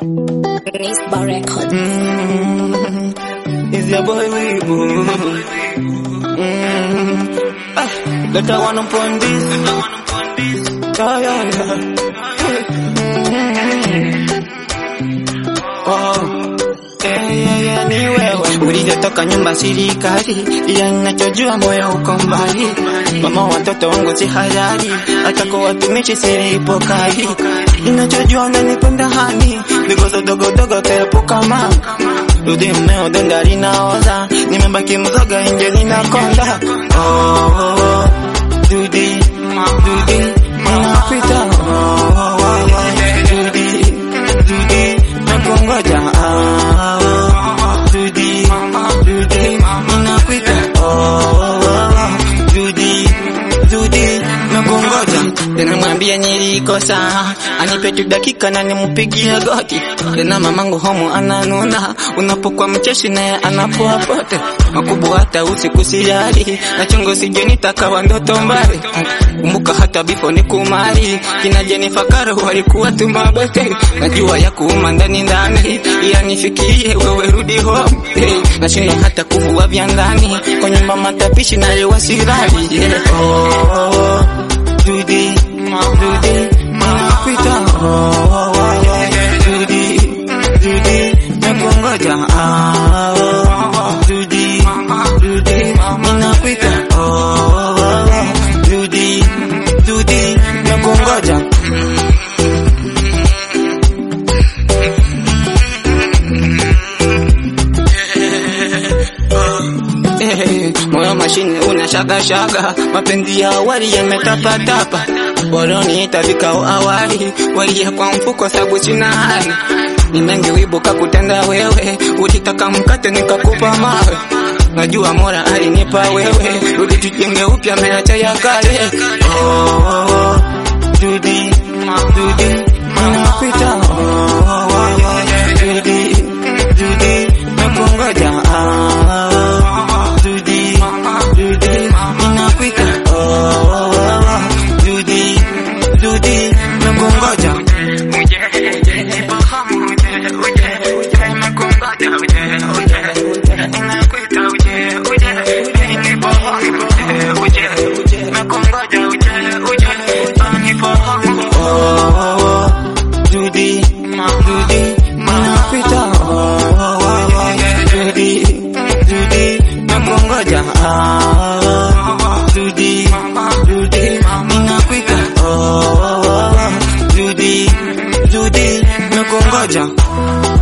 Nisba Records. Mm, is your boy Weebu. Mm, ah, let I wanna pon this. Yeah, yeah, yeah. Mm, oh. Yeah, yeah, yeah, ni wewe ulivyotoka nyumba serikali, ila ninachojua moyo uko mbali. Mama watoto wangu si halali, hata kwa watumishi silipo kali. Ninachojua unanipenda hani, vigozo dogo dogo kaepuka mama Rudi mmeo denda linaoza, nimebaki mzoga nje linakonda. Oh, oh, oh. Dudi, dudi, ninapita. Oh, oh, oh, oh. Dudi, dudi, nakungoja. Ah, oh. Dudi, dudi, ninapita. Oh, oh, oh. Dudi, dudi, nakungoja. Tena mwambie nilikosa, anipe tu dakika na nimpigie goti. Tena mamangu homo ananuna, unapokuwa mcheshi naye anapoa pote. Makubwa hata usiku silali, na chungu sije nitakawa ndoto mbali. Kumbuka hata bifo ni kumari, kina Jennifer Karo walikuwa tu mabote. Najua ya kuuma ndani ndani, ila nifikirie wewe rudi home. Hey, nashindwa hata kuvua vya ndani, kwa nyumba matapishi na lewa sirali. Yeah. Oh, oh, oh. Judy, Judy, nakuita oh, oh, oh, yeah. Judy, Judy, nakungoja ah, oh, oh, Judy, Judy, nakuita oh, oh, oh, Judy, Judy, nakungoja Eh, moyo mashine una shaga shaga, mapenzi ya awali yametapatapa, walioniita vikao awali walia kwa mfuko sabu sina hali, ni mengi wibuka kutenda wewe, ulitaka mkate nikakupa mawe, najua mora alinipa wewe, rudi tujenge upya meacha ya kale. Oh, oh, oh, Judy, Judy, nakuita oh, oh, oh, yeah. Judy, Judy, nakungoja ah, oh, Judy, Judy, ninakuita oh, oh, oh, Judy, Judy, nakungoja uje uje nifahamu uje uje uje nakungoja uje uje uje ninakuita uje uje uje nifahamu uje uje uje nakungoja uje uje nifahamu oh, oh, oh, Judy, Judy, ninakuita oh, oh, oh, Judy, Judy, nakungoja ah, Judy, Judy, ninakuita oh, oh, oh, Judy, Judy, nakungoja